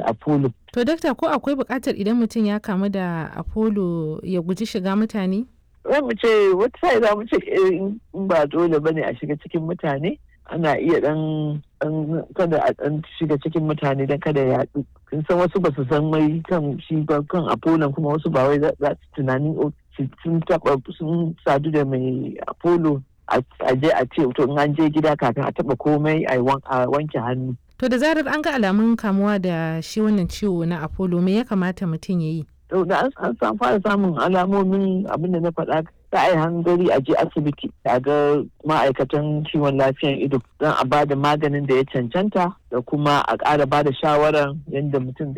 apollo To dakta ko akwai buƙatar idan mutum ya kamu da Apollo ya guji shiga mutane? za mu ce wata sai za mu ce in ba dole bane a shiga cikin mutane ana iya dan kada a dan shiga cikin mutane dan kada ya yaɗu kin san wasu ba su san mai kan shi ba kan apollo kuma wasu ba wai za su tunanin sun taba sun sadu da mai apollo a je a ce to in an je gida kafin a taba komai a wanke hannu To da zarar an ga alamun kamuwa da shi wannan ciwo na Apollo me ya kamata mutum ya yi? To da an fara samun alamomin abin da na faɗa za a yi hangari a je asibiti a ga ma'aikatan kiwon lafiyan ido don a ba da maganin da ya cancanta da kuma a ƙara ba da shawarar yadda mutum